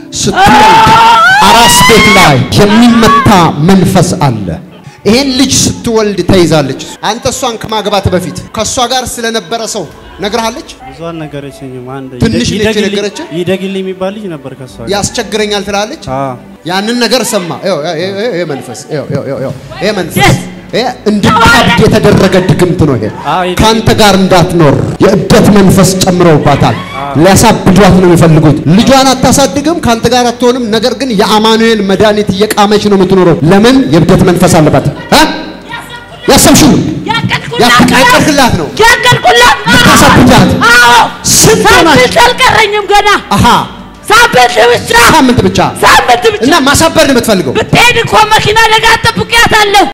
ስትወልድ አራስ ቤት ላይ የሚመታ መንፈስ አለ። ይሄን ልጅ ስትወልድ ተይዛለች። አንተ እሷን ከማግባት በፊት ከእሷ ጋር ስለነበረ ሰው ነግረሃለች። ብዙ አልነገረችኝም። አንድ ትንሽ ልጅ ይደግልኝ- የነገረችህ? ይደግልኝ የሚባል ልጅ ነበር ከሷ ጋር። ያስቸግረኛል ትላለች። አዎ ያንን ነገር ሰማ። ይኸው፣ ይኸው፣ ይኸው፣ ይሄ መንፈስ ይኸው፣ ይኸው፣ ይኸው፣ ይኸው፣ ይሄ መንፈስ Yes! ይሄ እንድታብድ የተደረገ ድግምት ነው። ይሄ አዎ፣ ይሄ ከአንተ ጋር እንዳትኖር የእብደት መንፈስ ጨምረውባታል። ሊያሳብዷት ነው የሚፈልጉት። ልጇን አታሳድግም፣ ከአንተ ጋር አትሆንም። ነገር ግን የአማኑኤል መድኃኒት እየቃመች ነው የምትኖረው። ለምን? የእብደት መንፈስ አለባት። እ? ያሰብሽው ያቀልቅላት ነው ያቀልቁላት ልታሳብጃት አዎ ስንት ሆናችሁ? ሳምንት አልቀረኝም ገና አሃ ሳምንት ብቻ ሳምንት ብቻ ሳምንት ብቻ እና ማሳበር ነው የምትፈልገው። ብትሄድ እኮ መኪና አደጋ ጠብቂያታለሁ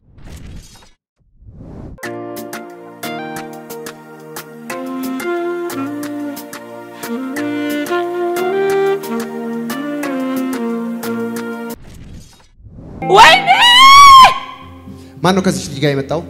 ወይኔ ማን ነው ከዚህ ልጅ ጋር የመጣው?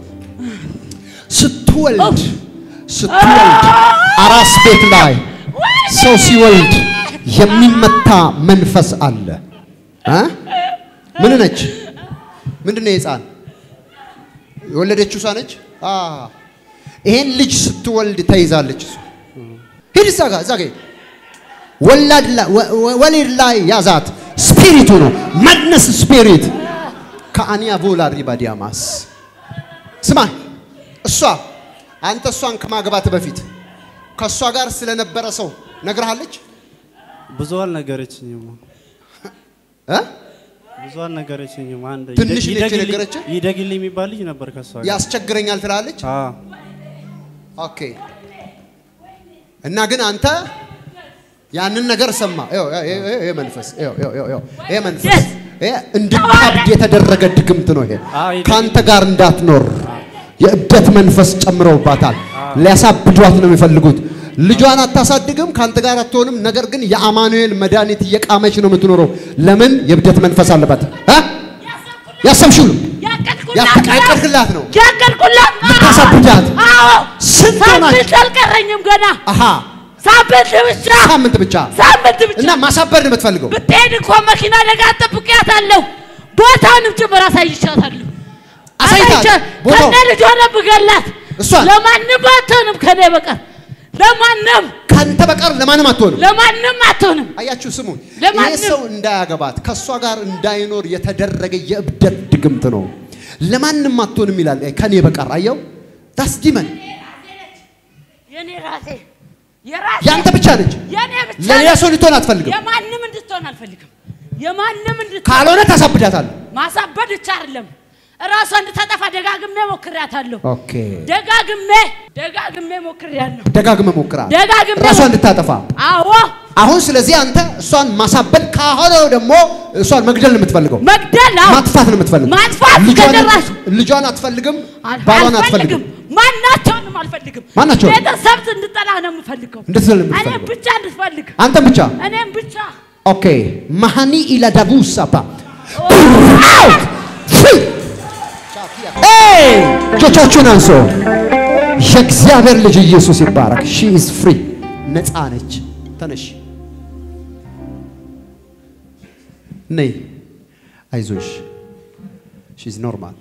ስትወልድ ስትወልድ አራስ ቤት ላይ ሰው ሲወልድ የሚመታ መንፈስ አለ እ? ምን ነች? ምንድን ነው የህፃን የወለደችው እሷ ነች? አ ይሄን ልጅ ስትወልድ ተይዛለች። እሷ ሂድ እዛ ጋር እዛ ጋር ወላድ ላይ ወ- ወ- ወሊድ ላይ ያዛት። ስፒሪቱ ነው መድነስ ስፒሪት ከአንያ ቦላ ሪባዲያማስ ስማ፣ እሷ አንተ እሷን ከማግባት በፊት ከእሷ ጋር ስለነበረ ሰው ነግረሃለች ብዙ አልነገረችኝም። እ? ብዙ አልነገረችኝም። አንድ ትንሽ ልጅ ይደግልኝ- የነገረችህ? ይደግልኝ የሚባል ልጅ ነበር ከሷ ጋር። ያስቸግረኛል ትላለች። አዎ ኦኬ። እና ግን አንተ ያንን ነገር ሰማ። ይኸው፣ ይኸው፣ ይኸው፣ ይሄ መንፈስ ይኸው፣ ይኸው፣ ይኸው፣ ይኸው፣ ይሄ መንፈስ Yes! ይሄ እንድታብድ የተደረገ ድግምት ነው። ይሄ አዎ፣ ይሄ ከአንተ ጋር እንዳትኖር የእብደት መንፈስ ጨምረውባታል። ሊያሳብዷት ነው የሚፈልጉት። ልጇን አታሳድግም፣ ከአንተ ጋር አትሆንም። ነገር ግን የአማኑኤል መድኃኒት እየቃመች ነው የምትኖረው። ለምን? የእብደት መንፈስ አለባት። እ? ያሰብሽው ነው ያቀልቅላት ነው ያቀልቁላት ልታሳብጃት። አዎ ስንት ሳምንት ሆናችሁ? አልቀረኝም ገና አሃ ሳምንት ብቻ ሳምንት ብቻ ሳምንት ብቻ እና ማሳበር ነው የምትፈልገው። ብትሄድ እኮ መኪና አደጋ ጠብቂያታለሁ። ቦታውንም ጭምር አሳይቻታለሁ። አሳይታት? አሳይቻት ቦታው? ከነ ልጇ ነው ብገላት። እሷን? ለማንም አትሆንም ከኔ በቀር ለማንም ካንተ በቀር ለማንም አትሆንም። ለማንም አትሆንም። አያችሁ፣ ስሙን። ይሄ ለማንም- ሰው እንዳያገባት ከእሷ ጋር እንዳይኖር የተደረገ የእብደት ድግምት ነው። ለማንም አትሆንም ይላል ከኔ በቀር። አየው፣ ዳስ ዲመን የኔ ራሴ የራሴ ያንተ ብቻ ነች። የኔ ብቻ ለሌላ ነች። ሰው ልትሆን አትፈልግም። የማንም እንድትሆን አልፈልግም። የማንም እንድትሆን ካልሆነ ታሳብዳታለህ። ማሳበድ ብቻ አይደለም እራሷ እንድታጠፋ ደጋግሜ ሞክሬያታለሁ። ኦኬ፣ ደጋግሜ ደጋግሜ ሞክሬያለሁ። ደጋግመ ሞክራ ደጋግሜ ራሷ እንድታጠፋ። አዎ አሁን ስለዚህ አንተ እሷን ማሳበድ ካሆነ ደግሞ እሷን መግደል ነው የምትፈልገው። መግደል አዎ ማጥፋት ነው የምትፈልገው። ማጥፋት ልጇን- ከጭራሽ ልጇን አትፈልግም፣ አል- ባሏን አልፈልግም። አትፈልግም። ማናቸውንም አልፈልግም። ማናቸውንም? ቤተሰብ እንድጠላ ነው የምፈልገው። እንድትዘል ነው እኔም የምትፈልገው። ብቻ እንድትፈልግ አንተም ብቻ እኔም ብቻ ኦኬ ማሃኒ ኢላዳቡ ሳፓ እጆቻችሁን አንሶ የእግዚአብሔር ልጅ ኢየሱስ ይባረክ። ሺ ኢዝ ፍሪ ነፃ ነች። ተነሽ ነይ፣ አይዞሽ። ሺ ኢዝ ኖርማል።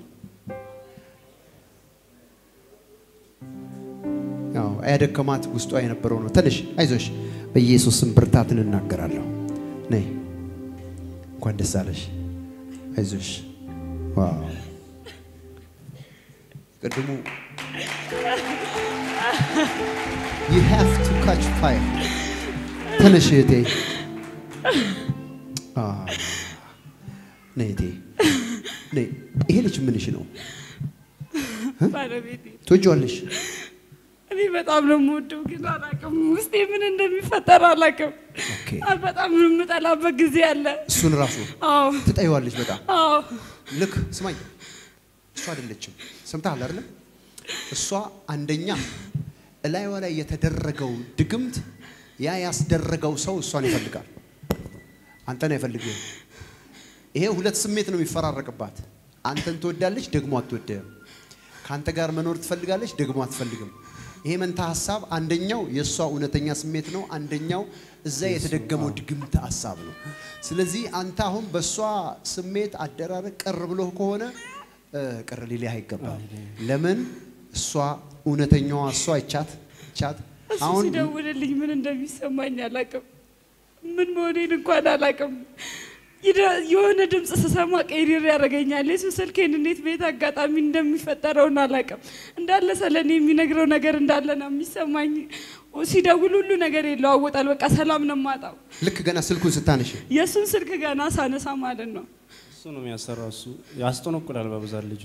ያው ያደከማት ውስጧ የነበረው ነው። ተነሽ፣ አይዞሽ። በኢየሱስም ብርታትን እናገራለሁ። ነይ፣ እንኳን ደስ አለሽ። አይዞሽ። ዋው ቅድሙ you have to catch fire ተነሽ እህቴ። አ ነይ እህቴ ነይ። ይሄ ልጅ ምንሽ ነው? ባለቤቴ ትወጂዋለሽ? እኔ በጣም ነው የምወደው፣ ግን አላውቅም ውስጤ ምን እንደሚፈጠር አላውቅም። ኦኬ በጣም የምጠላበት ጊዜ አለ። እሱን ራሱ አዎ ትጠይዋለሽ በጣም አዎ ልክ ስማኝ፣ እሷ አይደለችም። ሰምተሃል አይደለም? እሷ አንደኛ እላይዋ ላይ የተደረገው ድግምት ያ ያስደረገው ሰው እሷን ይፈልጋል፣ አንተን አይፈልግም። ይሄ ሁለት ስሜት ነው የሚፈራረቅባት። አንተን ትወዳለች፣ ደግሞ አትወድህም። ከአንተ ጋር መኖር ትፈልጋለች፣ ደግሞ አትፈልግም። ይሄ መንታ ሀሳብ አንደኛው የእሷ እውነተኛ ስሜት ነው፣ አንደኛው እዛ የተደገመው ድግምት ሀሳብ ነው። ስለዚህ አንተ አሁን በእሷ ስሜት አደራረግ ቅር ብሎ ከሆነ እ፣ ቅር ሊልህ አይገባም። ለምን እሷ እውነተኛዋ እሷ ይቻት ይቻት እሱ አሁን ሲደውልልኝ ምን እንደሚሰማኝ አላውቅም። ምን መሆኔን እንኳን አላውቅም። ይደ- የሆነ ድምፅ ስሰማ ቀይሪር ያደርገኛል። የሱ ስልኬን እንዴት ቤት አጋጣሚ እንደሚፈጠረውን አላውቅም። እንዳለ ሰለኔ የሚነግረው ነገር እንዳለ ነው የሚሰማኝ። ሲደውል ሁሉ ነገር ይለዋወጣል። በቃ ሰላም ነው የማጣው። ልክ ገና ስልኩን ስታነሽ የእሱን ስልክ ገና ሳነሳ ማለት ነው እሱ ነው የሚያሰራው። እሱ ያስጠነቁላል በብዛት ልጁ።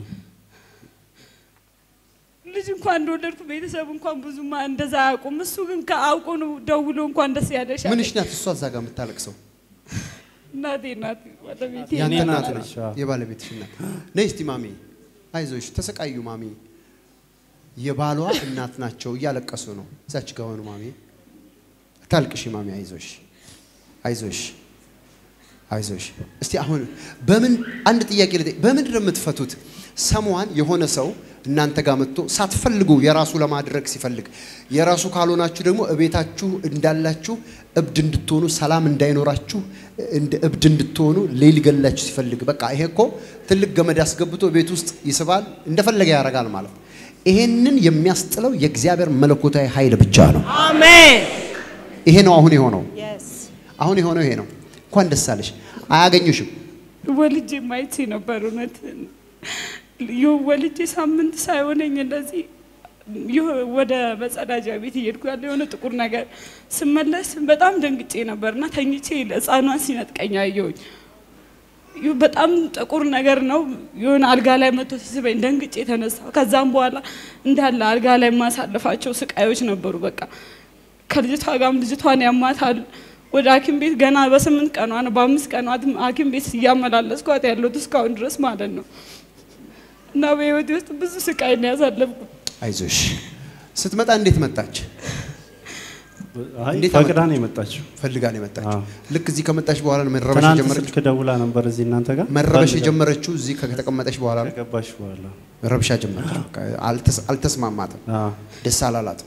ልጅ እንኳን እንደወለድኩ ቤተሰብ እንኳን ብዙ እንደዛ አያውቁም። እሱ ግን ከአውቆ ነው ደውሎ እንኳን ደስ ያለሽ አለኝ። ምንሽ ናት እሷ እዛ ጋር የምታለቅሰው? እናቴ ናት ባለቤቴ ያንተ የኔ እናት እናት ነች፣ ነች፣ አዎ። የባለቤትሽ እናት። ነይ እስቲ ማሚ፣ አይዞሽ፣ ተሰቃዩ ማሚ። የባሏ እናት ናቸው፣ እያለቀሱ ነው። እዛች ጋር ሆኑ ማሚ። ታልቅሽ ማሚ፣ አይዞሽ፣ አይዞሽ፣ አይዞሽ። እስቲ አሁን በምን አንድ ጥያቄ ልጠይቅ፣ በምንድን ነው የምትፈቱት? ሰሟን የሆነ ሰው እናንተ ጋር መጥቶ ሳትፈልጉ የራሱ ለማድረግ ሲፈልግ የራሱ ካልሆናችሁ ደግሞ እቤታችሁ እንዳላችሁ እብድ እንድትሆኑ ሰላም እንዳይኖራችሁ እንደ እብድ እንድትሆኑ ሌል ገላችሁ ሲፈልግ በቃ ይሄ እኮ ትልቅ ገመድ አስገብቶ ቤት ውስጥ ይስባል እንደፈለገ ያደርጋል ማለት ነው። ይሄንን የሚያስጥለው የእግዚአብሔር መለኮታዊ ኃይል ብቻ ነው። አሜን ይሄ ነው አሁን የሆነው። የስ አሁን የሆነው ይሄ ነው። እንኳን ደስ አለሽ። አያገኙሽም። ወልጄ ማየት ነበር እውነት ይኸው ወልጄ ሳምንት ሳይሆነኝ እንደዚህ ይኸው ወደ መጸዳጃ ቤት እየሄድኩ ያለ የሆነ ጥቁር ነገር ስመለስ በጣም ደንግጬ ነበር እና ተኝቼ ሕፃኗን ሲነጥቀኝ አየሁኝ። ይኸው በጣም ጥቁር ነገር ነው። የሆነ አልጋ ላይ መጥቶ ሲስበኝ ደንግጬ የተነሳው። ከዛም በኋላ እንዳለ አልጋ ላይ የማሳልፋቸው ስቃዮች ነበሩ። በቃ ከልጅቷ ጋርም ልጅቷን ያማታል። ወደ ሐኪም ቤት ገና በስምንት ቀኗ ነው በአምስት ቀኗ ሐኪም ቤት እያመላለስኳት ያለሁት እስካሁን ድረስ ማለት ነው። እና በህይወቴ ውስጥ ብዙ ስቃይ ነው ያሳለፍኩት። አይዞሽ። ስትመጣ እንዴት መጣች? አይ እንዴት ፈቅዳ አመጣ- ነው የመጣችው። ፈልጋ ነው የመጣችው። አዎ። ልክ እዚህ ከመጣች በኋላ ነው መረበሽ ትናንት የጀመረችው። ስልክ ደውላ ነበር እዚህ እናንተ ጋር መረበሽ ፈልጋ- የጀመረችው እዚህ ከተቀመጠች በኋላ ነው። ከገባሽ በኋላ ረብሻ ጀመረች። በቃ አልተስ- አልተስማማትም፣ አዎ። ደስ አላላትም።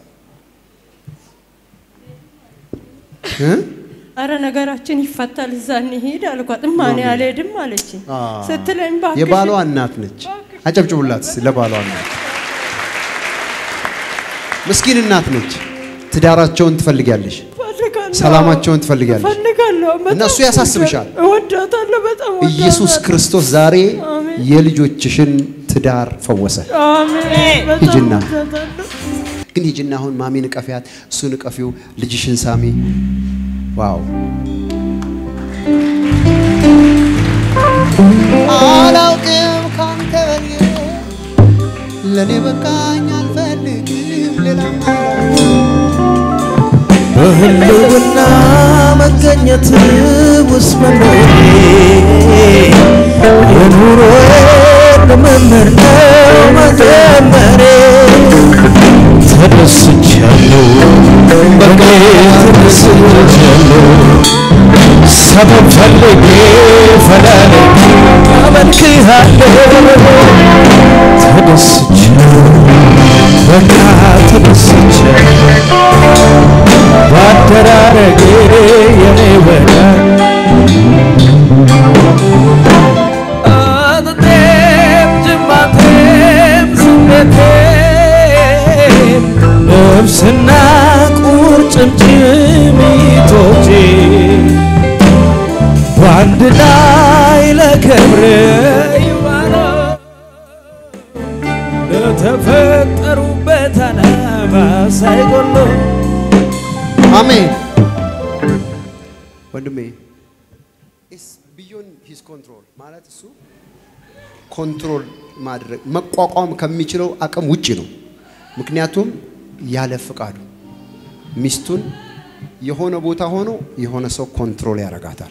እ? አረ ነገራችን ይፈታል፣ እዛ እንሂድ አልኳት። እማኔ አልሄድም አለችኝ። አ። ስትለኝ እባክሽ የባሏ እናት ነች። አጨብጭቡላት እስኪ ለባሏ እናት። ምስኪን እናት ነች። ትዳራቸውን ትፈልጊያለሽ፣ እፈልጋለሁ፣ ሰላማቸውን ትፈልጊያለሽ። እፈልጋለሁ። በጣም እና እሱ ያሳስብሻል። እወዳታለሁ፣ በጣም ኢየሱስ እወዳታለሁ። ክርስቶስ ዛሬ አሜን። የልጆችሽን ትዳር ፈወሰ። አሜን። በጣም ሂጂና። እወዳታለሁ። ግን ሂጂና አሁን ማሚ ንቀፊያት፣ እሱ ንቀፊው፣ ልጅሽን ሳሚ። ዋው አላውቅም ካንተ በልዬ ለእኔ በቃኝ አልፈልግም ሌላ በህልውና መገኘት ውስጥ መኖሬ የኑሮዬ ልምምድ ነው መዘመሬ ተደስቻለሁ በጌ ተደስቻለሁ ሰበብ ፈልጌ ፈላልጌ አመልክሃለሁ ተደስቻለሁ በቃ ተደስቻለሁ ባደራረጌ የኔ ወዳጅ አጥንቴም ጅማቴም ስሜቴም ነፍስና ቁርጭምጭሚቶቼ በአንድ ላይ ለክብር ይዋለው ለተፈጠሩበት ዓላማ ሳይጎሉ አሜን ወንድሜ ቢዮን ሂስ ኮንትሮል ማለት እሱ ኮንትሮል ማድረግ መቋቋም ከሚችለው አቅም ውጭ ነው። ምክንያቱም ያለ ፍቃዱ ሚስቱን የሆነ ቦታ ሆኖ የሆነ ሰው ኮንትሮል ያደርጋታል።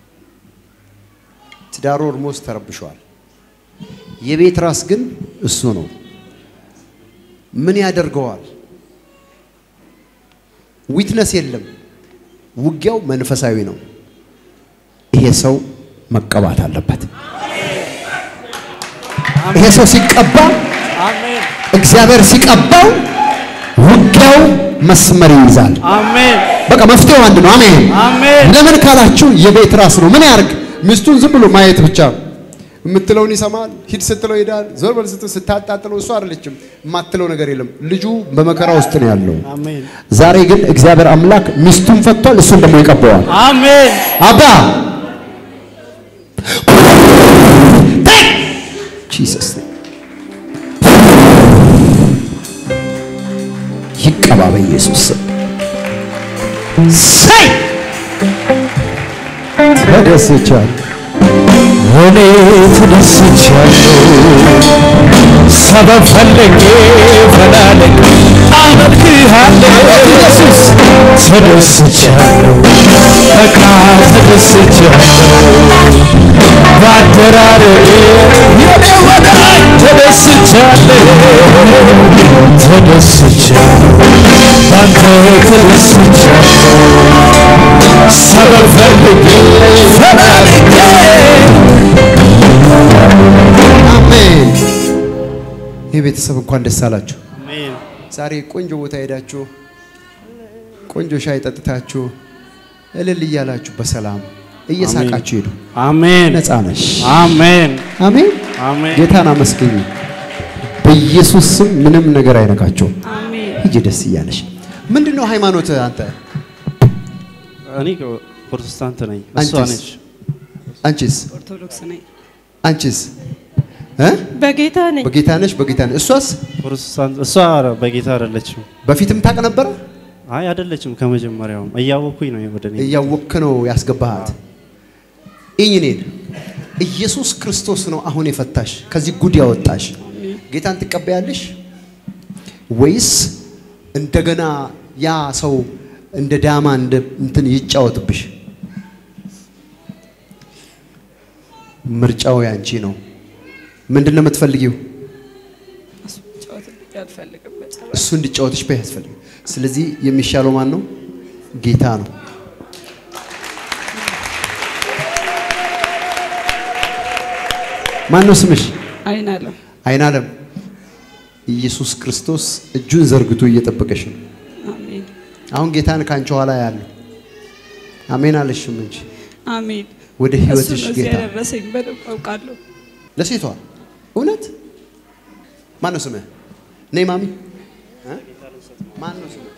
ትዳሩ ኦልሞስት ተረብሸዋል። የቤት ራስ ግን እሱ ነው። ምን ያደርገዋል? ዊትነስ የለም። ውጊያው መንፈሳዊ ነው። ይሄ ሰው መቀባት አለበት። ይሄ ሰው ሲቀባ አሜን እግዚአብሔር ሲቀባው ውጊያው መስመር ይይዛል። አሜን በቃ መፍትሄው አንድ ነው። አሜን። አሜን ለምን ካላችሁ የቤት ራስ ነው። ምን ያርግ? ሚስቱን ዝም ብሎ ማየት ብቻ ነው። የምትለውን ይሰማል። ሂድ ስትለው ይሄዳል። ዞር በል ስትለው ስታጣጥለው እሱ አይደለችም የማትለው ነገር የለም። ልጁ በመከራ ውስጥ ነው ያለው። አሜን ዛሬ ግን እግዚአብሔር አምላክ ሚስቱን ፈቷል፣ እሱን ደግሞ ይቀበዋል። አሜን አባ ጂሰስ ይቀባ በኢየሱስ ስም ሰይ ተደስቻለሁ። እኔ ተደስቻለሁ ሰበብ ፈልጌ ፈላልጌ አመልክሃለሁ ኢየሱስ ተደስቻለሁ በቃ ተደስቻለሁ በአደራረግ የኔ ወዳጅ ተደስቻለሁ ተደስቻለሁ ባንተ ተደስቻለሁ ሰበብ ፈልጌ ፈላልጌ አሜን። ይህ ቤተሰብ እንኳን ደስ አላችሁ። አሜን ዛሬ ቆንጆ ቦታ ሄዳችሁ ቆንጆ ሻይ ጠጥታችሁ እልል እያላችሁ በሰላም እየሳቃችሁ ሄዱ። አሜን ነፃ ነሽ። አሜን አሜን። አሜን ጌታን አመስግኝ። በኢየሱስ ስም ምንም ነገር አይነካቸውም። አሜን። ሂጂ ደስ እያለሽ። ምንድን ነው ሃይማኖት አንተ? እኔ ፕሮቴስታንት ነኝ እሷ አንቺስ? ነች አንቺስ? ኦርቶዶክስ ነኝ። አንቺስ? እ? በጌታ ነኝ። በጌታ ነሽ? በጌታ ነሽ? እሷስ ፕሮቴስታንት እሷ በጌታ አይደለችም በፊትም ታውቅ ነበረ? አይ አይደለችም ከመጀመሪያውም እያወኩኝ ነው ወደ እኔ እያወክ ነው ያስገባሃት። እኝ እኔን ኢየሱስ ክርስቶስ ነው አሁን የፈታሽ ከዚህ ጉድ ያወጣሽ። ጌታን ትቀበያለሽ ወይስ እንደገና ያ ሰው እንደ ዳማ እንደ እንትን ይጫወትብሽ? ምርጫው ያንቺ ነው። ምንድን ነው የምትፈልጊው? እሱ ጨዋታ አልፈልግም በጭራሽ። እሱ እንዲጫወትሽ በይ ያስፈልግ። ስለዚህ የሚሻለው ማን ነው? ጌታ ነው። ማን ነው ስምሽ? አይን አለም አይን አለም። ኢየሱስ ክርስቶስ እጁን ዘርግቶ እየጠበቀሽ ነው። አሜን አሁን ጌታን ካንቺ ኋላ ያለው አሜን አለሽም እንጂ አሜን። ወደ እሱ ህይወትሽ ነው እዚህ ጌታ ያደረሰኝ በደንብ አውቃለሁ። ለሴቷ እውነት ማን ነው ስምህ? ነይ ማሚ እ? ማን ነው ስምህ?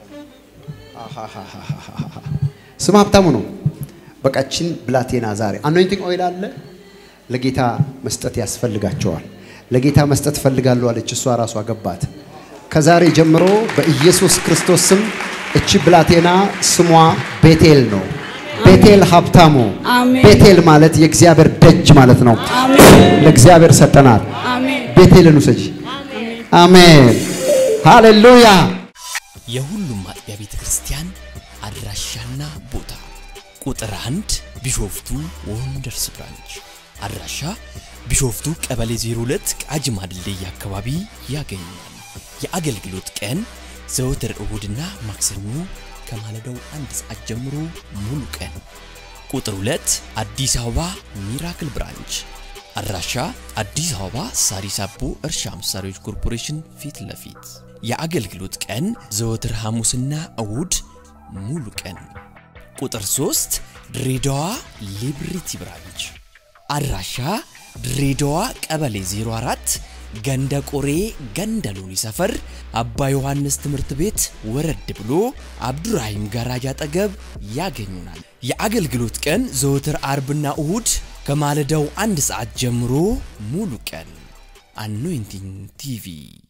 አሃሃሃሃሃ። ስም ሀብታሙ ነው። በቃችን ብላቴና ዛሬ አኖይንቲንግ ኦይል አለ። ለጌታ መስጠት ያስፈልጋቸዋል። ለጌታ መስጠት ፈልጋለሁ አለች። እሷ ራሷ ገባት። ከዛሬ ጀምሮ በኢየሱስ ክርስቶስ ስም እቺ ብላቴና ስሟ ቤቴል ነው። ቤቴል ሀብታሙ። አሜን። ቤቴል ማለት የእግዚአብሔር ደጅ ማለት ነው። አሜን ለእግዚአብሔር ሰጠናል። አሜን ቤቴልን ውሰጂ። አሜን ሃሌሉያ። የሁሉም አጥቢያ ቤተ ክርስቲያን አድራሻና ቦታ ቁጥር አንድ ቢሾፍቱ ወንደርስ ብራንች አድራሻ ቢሾፍቱ ቀበሌ 02 ቃጂማ ድልድይ አካባቢ ያገኛል። የአገልግሎት ቀን ዘወትር እሁድና ማክሰኞ ከማለዳው አንድ ሰዓት ጀምሮ ሙሉ ቀን። ቁጥር 2 አዲስ አበባ ሚራክል ብራንች አድራሻ አዲስ አበባ ሳሪስ አቦ እርሻ መሳሪያዎች ኮርፖሬሽን ፊት ለፊት የአገልግሎት ቀን ዘወትር ሐሙስና እሁድ ሙሉ ቀን። ቁጥር 3 ድሬዳዋ ሊብሪቲ ብራንች አድራሻ ድሬዳዋ ቀበሌ 04 ገንደ ቆሬ ገንደ ሎኒ ሰፈር አባ ዮሐንስ ትምህርት ቤት ወረድ ብሎ አብዱራሂም ጋራጅ አጠገብ ያገኙናል። የአገልግሎት ቀን ዘወትር አርብና እሁድ ከማለዳው አንድ ሰዓት ጀምሮ ሙሉ ቀን። አኖይንቲንግ ቲቪ